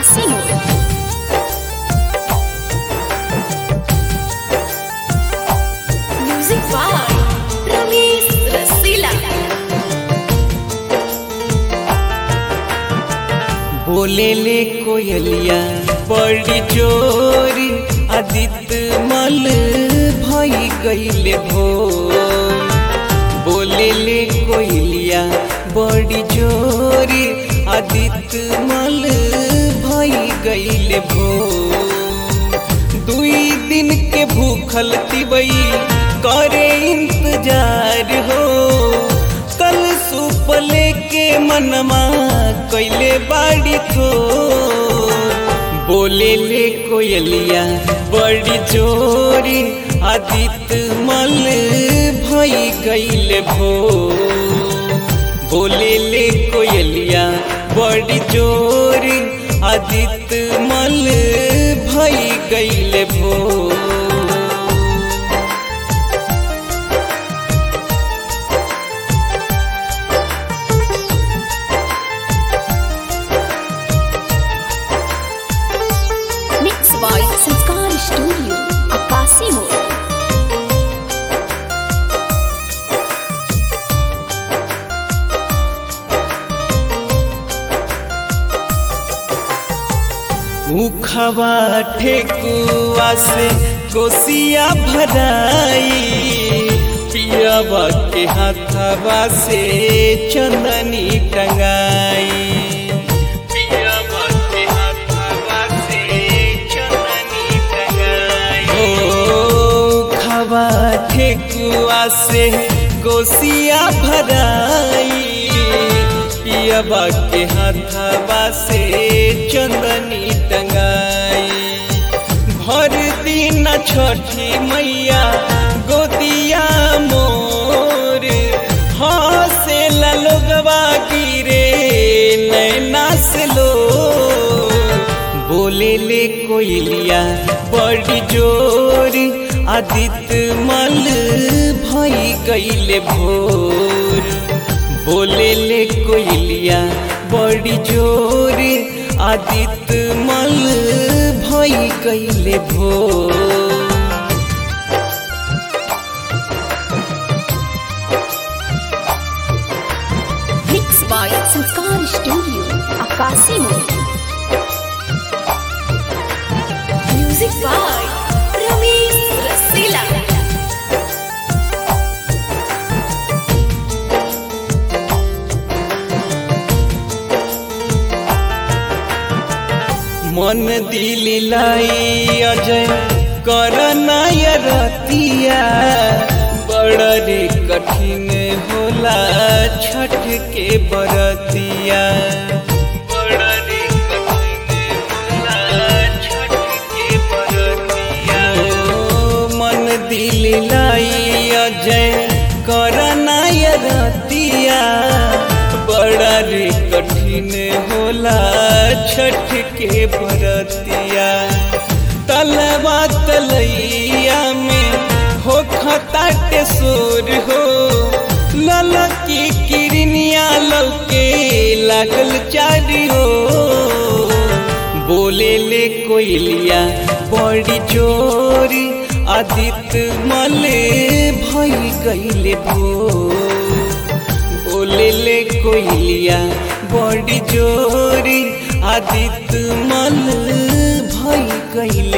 आकाशी मोड़ music by Ramesh रसीला बोले ले कोयलिया बड़ी चोरी आदित्य मल भई गईले भोर बोले ले कोयलिया बड़ी चोरी आदित्य मल भई गईले भोर दुई दिन के भूखल तिबई करे इंतजार हो कल सूप लेके मनमा कैले बाड़ी थो बोले ले कोयलिया बड़ी चोरी आदित्य मल भई गईले भो बोले ले कोयलिया बड़ी चोरी आदित्य मल भई गईले भो mix by Sanskar studio Akashi मोड़ उखवा ठेकुआ से कोसिया भराई पियावा के हाथवा से चंदनी टंगाई पियावा के हाथवा से चंदनी टंगाई ओ खवा ठेकुआ से कोसिया भराई पियाबा के हाथवा से चंदनी टंगाई भर दिन छठी मैया गोदिया मोर हसे लोगवा गिरे नैना से लो बोले ले कोयलिया बड़ी जोर आदित्य मल भई गईले भोर बोले ले कोयलिया बड़ी जोर आदित्य मल भई गईले भोर mix by Sanskar studio Akashi मोड़ म्यूजिक बाय रमेश रसीला मन दिल लाई अजय करना रतिया बड़ रे कठिन होला छठ के बरतिया बड़ रे कठिन होला छठ के बरतिया ओ, मन दिल लाई अजय करना रतिया बड़ा रे कठिन होला छठ के बरतिया तलवा तलैया में हो खताटे सोर हो ललकी किरनिया लौके लागल चारी हो बोले ले कोयलिया बड़ी चोरी आदित्य मले भई गईले भोर बोले ले कोयलिया बड़ी जोरी आदित्य मल भई गईले